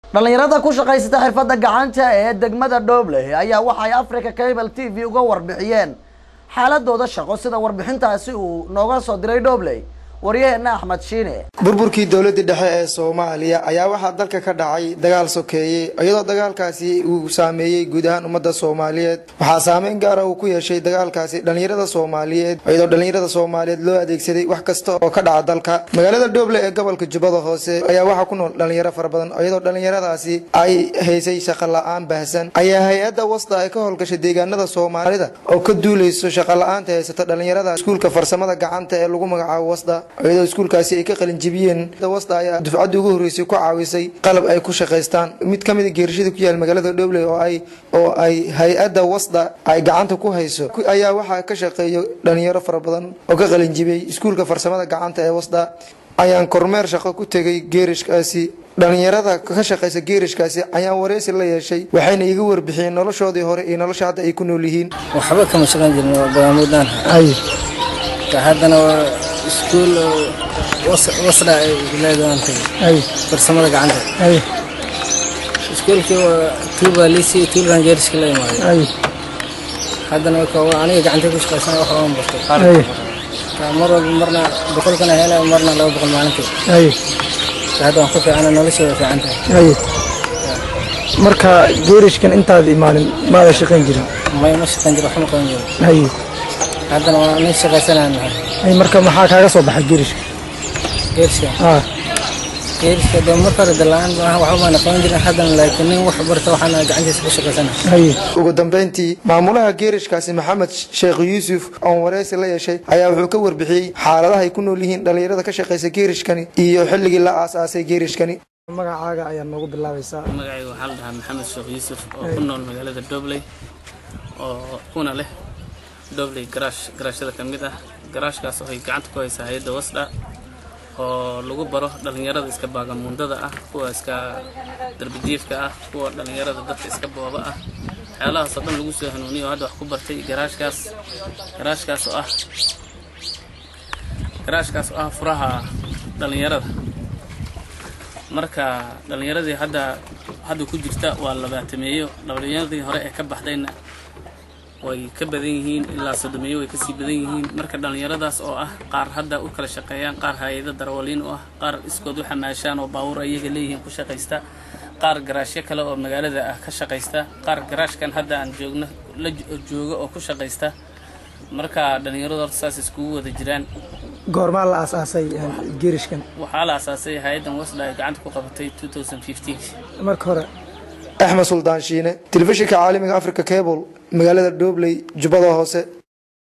dhallinyarada ku shaqaysata xirfadda gacanta ee degmada dhobley ayaa waxay africa cable t v uga warbixiyeen xaaladooda shaqo sida warbixintaasi uu nooga soo diray dhobley waryaheena axmed shiine burburkii dowladii dhexe ee soomaaliya ayaa waxaa dalka ka dhacay dagaal sokeeyey iyadoo dagaalkaasi uu saameeyey guud ahaan ummadda soomaaliyeed waxaa saameyn gaara uu ku yeeshay dagaalkaasi dhallinyarada soomaaliyeed iyadoo dhallinyarada soomaaliyeed loo adeegsaday wax kasta oo ka dhaca dalka magaalada dhoble ee gobolka jubbada hoose ayaa waxaa ku nool dhallinyaro fara badan iyadoo dhallinyaradaasi ay haysay shaqo la-aan baahsan ayaa hay-adda wasta ay ka howlgashay deegaanada soomaalida oo ka duuleyso shaqo la-aanta haysata dhallinyarada iskuulka farsamada gacanta ee lagu magacaabo wasda iyadoo iskuulkaasi ay ka qalinjibiyeen wasta ayaa dufcaddii ugu horreysay ku caawisay qalab ay ku shaqaystaan mid ka mida geerashada ku yaal magaalada dhobley oo ay oo ay hay-adda wasda ay gacanta ku hayso ayaa waxaa ka shaqeeya dhalinyaro fara badan oo ka qalinjibiyey iskuulka farsamada gacanta ee wasda ayaan kormeer shaqo ku tegay geerishkaasi dhalinyarada ka shaqaysa geerishkaasi ayaan wareysi la yeeshay waxayna iga warbixiyeen noloshoodii hore iyo nolosha hadda ay ku nool yihiin waxba kama shaqayn jirin waa bagaamudaan haddana waa iskuul wasda ay leedahan tagay farsamada gacanta iskuulkii waa tuubaa liisi tuulkan geeriska la imaaday haddana aniga gacanta ku shaqaysana wax waan bartay mar walba marna boqolkana hela marna laba boqol maalintii hadda waan ku fiicana nolosha way fiican tahay marka geerishkan intaad imaanin maada shaqayn jirin may ma shaqayn jiro waxma qaban jiro haddana waa nin shaqaysanaan nahay marka maxaa kaaga soo baxay geerishka geerishka geerishka de marka hore dalaan waxba baana qaban jirin haddana laakiin nin wax barta waxaana gacantiisa ku shaqaysana ugu dambeyntii maamulaha geerishkaasi maxamed sheekh yuusuf oon wareysi la yeeshay ayaa wuxuu ka warbixiyey xaaladaha ay ku nool yihiin dhallinyarada ka shaqaysa geerishkani iyo xilligii la aasaasay geerishkani magacaaga ayaa noogu bilaabaysaa magacayga waxaa la dhahaa maxamed sheekh yuusuf oo ku nool magaalada dobley oo kuna leh dobley garaash garaashada ka mid ah garaashkaas oo ay gacanta ku haysaa hay-adda wasdha oo lagu baro dhallinyarada iska baagamuundada ah kuwa iska darbijiifka ah kuwa dhallinyarada dadka iska booba ah waxyaalahaasoo dhan lagu soo hanuuniyo oo hadda wax ku bartay garaashkaas garaashkaas oo ah garaashkaas oo ah furaha dhallinyarada marka dhallinyaradii hadda hadda ku jirta waa labaatameeyo dhallinyaradii hore ee ka baxdayna way ka badan yihiin ilaa sodomeeyo way kasii badan yihiin marka dhallinyaradaas oo ah qaar hadda u kala shaqeeyaan qaar hay-ado darawaliin u ah qaar iskood u xamaashaan oo baawur ayaga leeyihiin ku shaqaysta qaar garaashyo kale oo magaalada ah ka shaqaysta qaar garaashkan hadda aan joogno la joogo oo ku shaqaysta marka dhallinyaradu horta saas iskugu wada jiraan goormaa la aasaasay geerishkan waxaa la aasaasay hay-addan wasla ay gacanta ku qabatay marka hore axmed suldaan shiine telefishinka caalamiga africa cable magaalada dhobley jubbada hoose